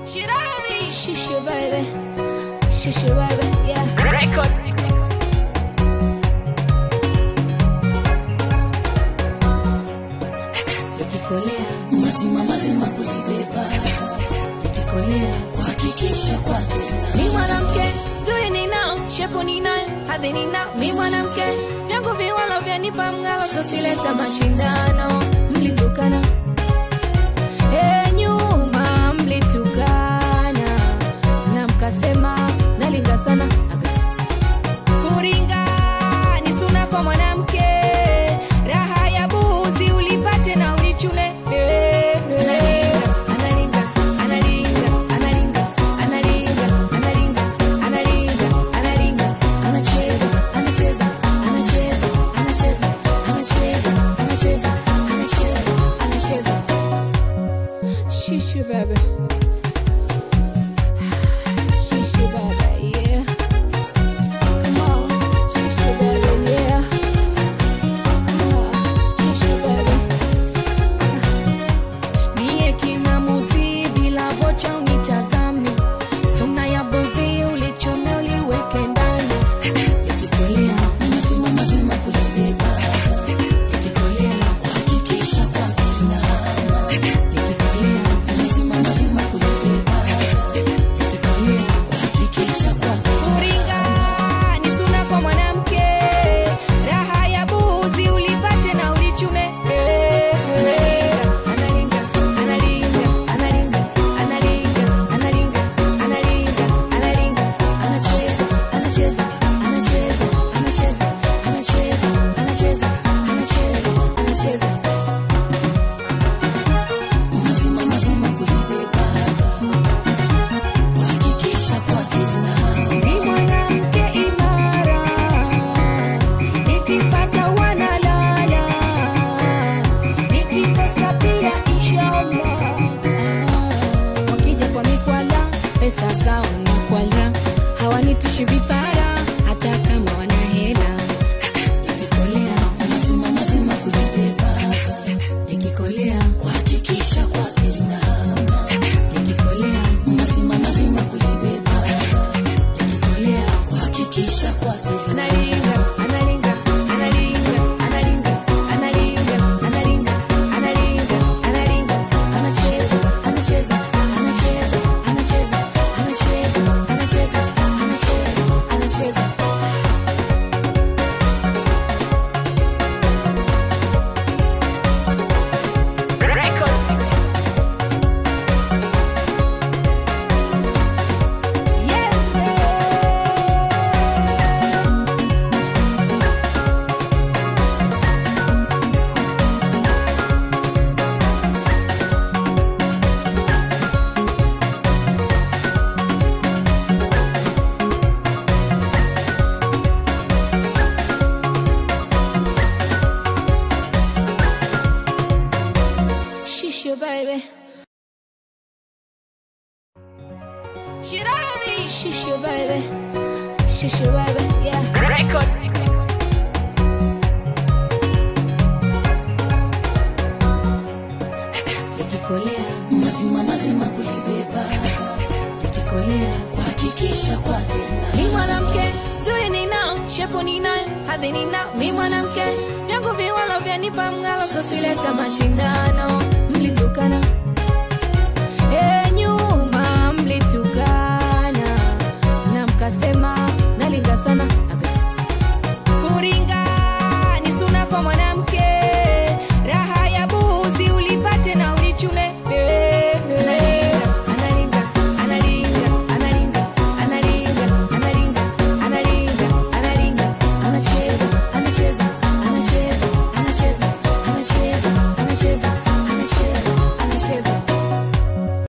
Shisha baby, shisha baby, yeah. Record. Ikikolea, mazima mazima kulibeba ikikolea. kuhakikisha kwake Mi mwanamke zuri ninao, shepu ninayo, hadhi ninao. Mi mwanamke vyangu viwalo vyanipa mng'alo, sosileta mashindano. Mlitukana e, nyuma mlitukana na mkasema nalinga sana Aga. kuringa ni suna kwa mwanamke, raha ya buzi ulipate na ulichune Eh, eh. Analinga, analinga, analinga, analinga, analinga, analinga, analinga, anacheza, anacheza, anacheza, anacheza, anacheza, anacheza, anacheza, anacheza. Shisha baby. Shisha baby, yeah. Come on, shisha baby, yeah. Shisha baby. Mie king'amuzi bila vocha unitazame, suna ya buzi ulichome uliweke ndani. Yakikolea, mazima mazima kulibeba yakikolea, kuhakikisha kwake yakikolea, mazima mazima kulibeba yakikolea. kuhakikisha kwake Kuringa ni suna kwa mwanamke, raha ya buzi ulipate na ulichume. Analinga, analinga, analinga, analinga, analinga, analinga, analinga, anacheza, anacheza, anacheza, anacheza, anacheza, anacheza, anacheza, anacheza. mazima mazima kulibeba kuhakikisha kwake Ni mwanamke imara, nikipata wanalala, nikikosa pia inshallah. Wakija kwa mikwala, pesa zao ni kwala, hawanitishi vipara hata kama wana hela. Ikikolea, mazima mazima kulibeba ikikolea, kuhakikisha kwake ikikolea, mazima mazima kulibeba ikikolea. kuhakikisha kwake Analinga, analinga, analinga, analinga, analinga, analinga, analinga, analinga, anacheza, anacheza, anacheza, anacheza, anacheza, anacheza, anacheza, anacheza. Record. Yeah. Shisha baby. Shirari, shisha baby. Shisha baby, yeah. Record. Ikikolea, mazima mazima kulibeba ikikolea. kuhakikisha kwake Mi mwanamke zuri ninao, shepu ninayo, hadhi ninao. Mi mwanamke vyangu viwalo vyanipa mng'alo, sosileta mashindano. Mlitukana